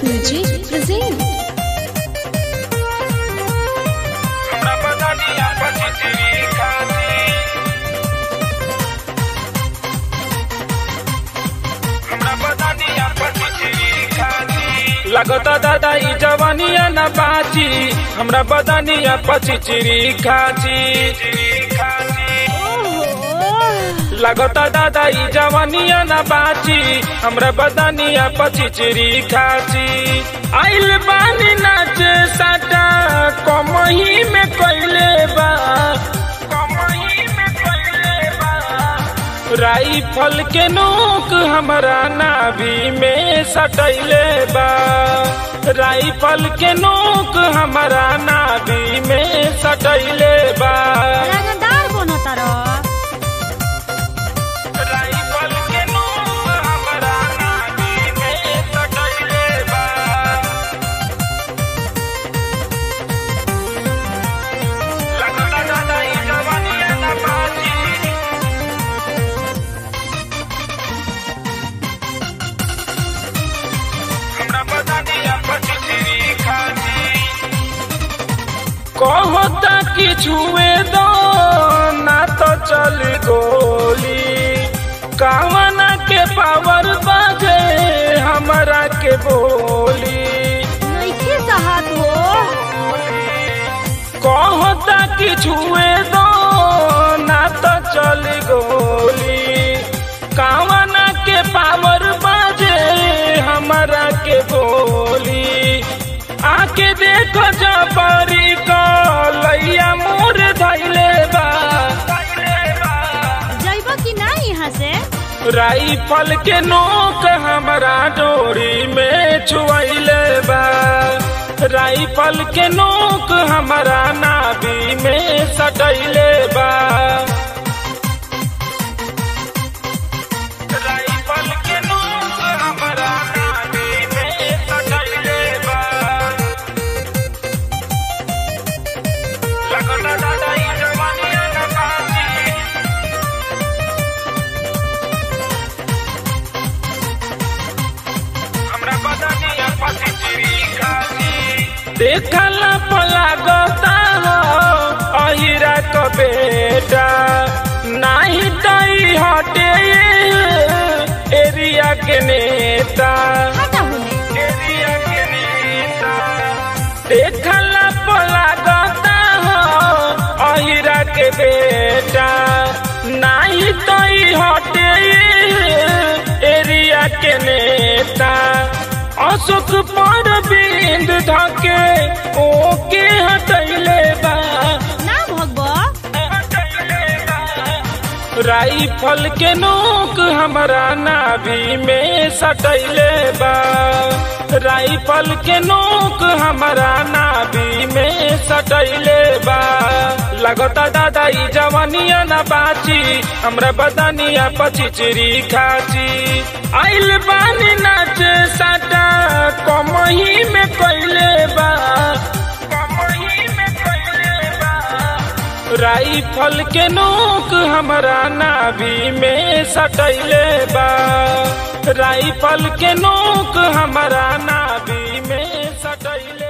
Music present. लगता दादा ई जवानिया न बाची हमरा बदानिया पचिचिरी खाची लगता दादा ई जवानिया न बाची हमरा बदानिया पचिचिरी खाची आइल बानी नाचे साटा कमही में कइले बा कमही में कइले बा राइफल के नोक हमरा नाभि में सटैले बा राइफल के नोक हमरा नाभि में सटैले बा रंगदार बनो तारो राइफल के नोक हमरा नाभि में सटैले बा लगता दादा ई जवानिया ना बाजी हमरा बदानिया पचिचिरी खाची कहता कि छुए दो ना तो चल गोली कावना के पावर बाजे हमरा के बोली नइखे साहत हो कहता कि छुए दो ना तो चल गोली कावना के पावर बाजे हमरा के बोली आके देखो जबरी कलैया मोर धैले बा जइब कि ना यहाँ से राइफल के नोक हमरा डोरी में छुआइले बा राइफल के नोक हमरा नाभि में सटैले बा राइफल के नोक हमरा नाभि में सटैले बा लगता दादा ई जवानिया न बाजी हमरा बदनिया पचिचिरी खाची देखला पला गता हो अहिरा क बेटा नाही तई हटे एरिया के नेता हटा होने एरिया के नेता देखला पला गता हो अहिरा के बेटा नाही तई हटे एरिया के नेता अशोक पर बिंद धके ओके हटैले बा ना भगब राइफल के नोक हमरा नाभि में सटैले बा राइफल के नोक हमरा नाभि में सटैले बा लगता दादा ई जवानिया न बाची हमरा बदानिया पचिचिरी खाची आइल बानी नाचे साटा कमही में कइले बा कमही में कइले बा राइफल के नोक हमरा नाभि में सटैले बा राइफल के नोक हमरा नाभि में सटैले